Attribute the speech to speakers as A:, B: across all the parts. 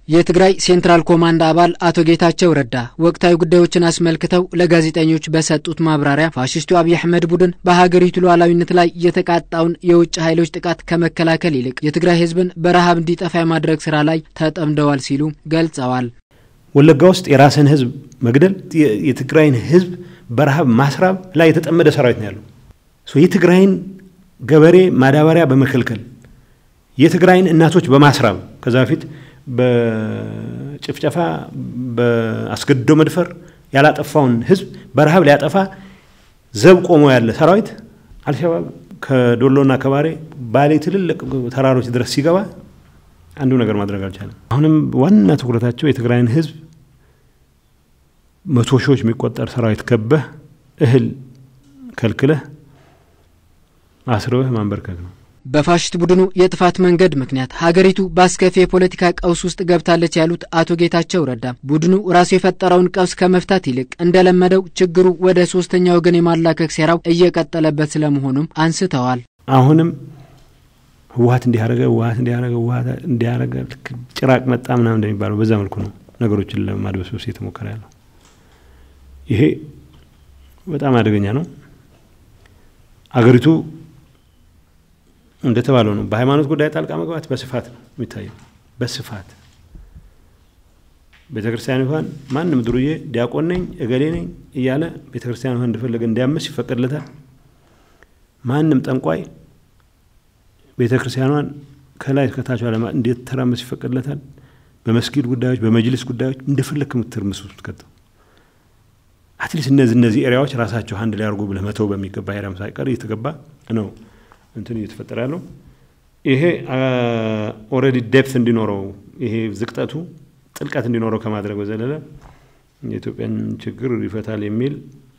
A: የትግራይ ሴንትራል ኮማንድ አባል አቶ ጌታቸው ረዳ ወቅታዊ ጉዳዮችን አስመልክተው ለጋዜጠኞች በሰጡት ማብራሪያ ፋሽስቱ አብይ አህመድ ቡድን በሀገሪቱ ሉዓላዊነት ላይ የተቃጣውን የውጭ ኃይሎች ጥቃት ከመከላከል ይልቅ የትግራይ ሕዝብን በረሃብ እንዲጠፋ የማድረግ ስራ ላይ ተጠምደዋል ሲሉ ገልጸዋል።
B: ወለጋ ውስጥ የራስን ሕዝብ መግደል፣ የትግራይን ሕዝብ በረሃብ ማስራብ ላይ የተጠመደ ሰራዊት ነው ያለው። የትግራይን ገበሬ ማዳበሪያ በመከልከል የትግራይን እናቶች በማስራብ ከዛ በፊት በጭፍጨፋ በአስገድዶ መድፈር ያላጠፋውን ህዝብ በረሃብ ሊያጠፋ ዘብ ቆሞ ያለ ሰራዊት አልሸባብ ከዶሎና ከባሬ ባሌ ትልልቅ ተራሮች ድረስ ሲገባ አንዱ ነገር ማድረግ አልቻለም። አሁንም ዋና ትኩረታቸው የትግራይን ህዝብ መቶ ሺዎች የሚቆጠር ሰራዊት ከበህ እህል ከልክለህ አስርበህ ማንበርከክ ነው።
A: በፋሽስት ቡድኑ የጥፋት መንገድ ምክንያት ሀገሪቱ በአስከፊ የፖለቲካ ቀውስ ውስጥ ገብታለች ያሉት አቶ ጌታቸው ረዳ ቡድኑ ራሱ የፈጠረውን ቀውስ ከመፍታት ይልቅ እንደለመደው ችግሩ ወደ ሶስተኛ ወገን የማላከክ ሴራው እየቀጠለበት ስለመሆኑም አንስተዋል።
B: አሁንም ህወሀት እንዲያረገ ህወሀት እንዲያረገ ህወሀት እንዲያረገ ጭራቅ መጣ ምናምን እንደሚባለው በዛ መልኩ ነው ነገሮችን ለማድበስበስ እየተሞከረ ያለው። ይሄ በጣም አደገኛ ነው። አገሪቱ እንደተባለው ነው። በሃይማኖት ጉዳይ ጣልቃ መግባት በስፋት ነው የሚታየው። በስፋት ቤተ ክርስቲያን እንኳን ማንም ድሩዬ ዲያቆን ነኝ እገሌ ነኝ እያለ ቤተ ክርስቲያን እንኳን እንደፈለገ እንዲያምስ ይፈቀድለታል። ማንም ጠንቋይ ቤተ ክርስቲያኗን ከላይ ከታቿ ለማ እንዴት ተራመስ ይፈቀድለታል። በመስጊድ ጉዳዮች፣ በመጅልስ ጉዳዮች እንደፈለግ ምትርምስ ውስጥ ከተው አትሊስት እነዚህ እነዚህ ኤሪያዎች ራሳቸው አንድ ላይ አድርጎ ብለህ መተው በሚገባ ኤሪያም ሳይቀር እየተገባ ነው እንትን እየተፈጠረ ያለው ይሄ ኦልሬዲ ዴፕት እንዲኖረው ይሄ ዝቅጠቱ ጥልቀት እንዲኖረው ከማድረግ በዘለለ የኢትዮጵያን ችግር ይፈታል የሚል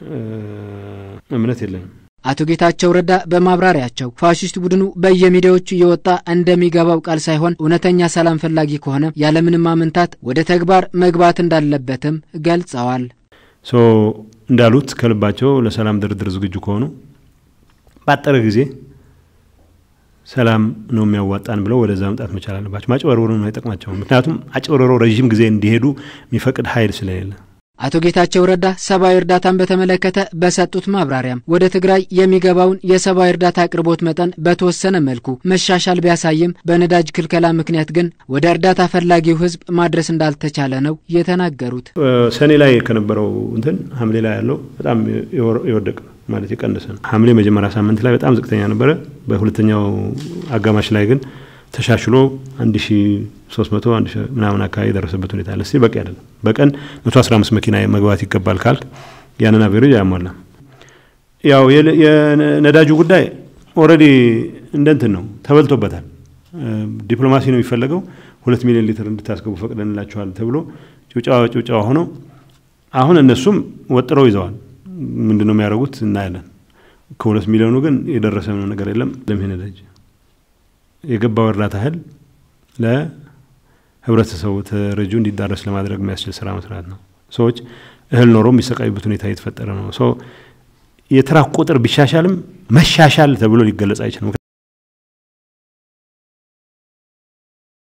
B: እምነት የለንም።
A: አቶ ጌታቸው ረዳ በማብራሪያቸው ፋሽስት ቡድኑ በየሚዲያዎቹ እየወጣ እንደሚገባው ቃል ሳይሆን እውነተኛ ሰላም ፈላጊ ከሆነ ያለምንም ማመንታት ወደ ተግባር መግባት እንዳለበትም ገልጸዋል።
B: ሶ እንዳሉት ከልባቸው ለሰላም ድርድር ዝግጁ ከሆኑ ባጠረ ጊዜ ሰላም ነው የሚያዋጣን ብለው ወደዛ መምጣት መቻል አለባቸው። ማጭበርበሩ ነው አይጠቅማቸውም። ምክንያቱም አጭበርበረው ረዥም ጊዜ እንዲሄዱ የሚፈቅድ ኃይል ስለሌለ።
A: አቶ ጌታቸው ረዳ ሰብአዊ እርዳታን በተመለከተ በሰጡት ማብራሪያም ወደ ትግራይ የሚገባውን የሰብአዊ እርዳታ አቅርቦት መጠን በተወሰነ መልኩ መሻሻል ቢያሳይም በነዳጅ ክልከላ ምክንያት ግን ወደ እርዳታ ፈላጊው ሕዝብ ማድረስ እንዳልተቻለ ነው የተናገሩት።
B: ሰኔ ላይ ከነበረው እንትን ሐምሌ ላይ ያለው በጣም የወደቀ ነው ማለት የቀነሰ ነው። ሐምሌ መጀመሪያ ሳምንት ላይ በጣም ዝቅተኛ ነበረ። በሁለተኛው አጋማሽ ላይ ግን ተሻሽሎ 1300 አንድ ምናምን አካባቢ የደረሰበት ሁኔታ አለ። በቂ አይደለም። በቀን 115 መኪና መግባት ይገባል ካልክ ያንን አቬሬጅ አያሟላም። ያው የነዳጁ ጉዳይ ኦልሬዲ እንደንትን ነው ተበልቶበታል። ዲፕሎማሲ ነው የሚፈለገው። ሁለት ሚሊዮን ሊትር እንድታስገቡ ፈቅደንላችኋል ተብሎ ጭብጨባ ጭብጨባ ሆነው አሁን እነሱም ወጥረው ይዘዋል። ምንድን ነው የሚያደርጉት እናያለን። ከሁለት ሚሊዮኑ ግን የደረሰ ነገር የለም። ለምሄ ነዳጅ የገባው እርዳታ እህል ለህብረተሰቡ ተረጂው እንዲዳረስ ለማድረግ የሚያስችል ስራ መስራት ነው። ሰዎች እህል ኖሮ የሚሰቃዩበት ሁኔታ እየተፈጠረ ነው። የተራክ ቁጥር ቢሻሻልም መሻሻል ተብሎ ሊገለጽ አይችልም።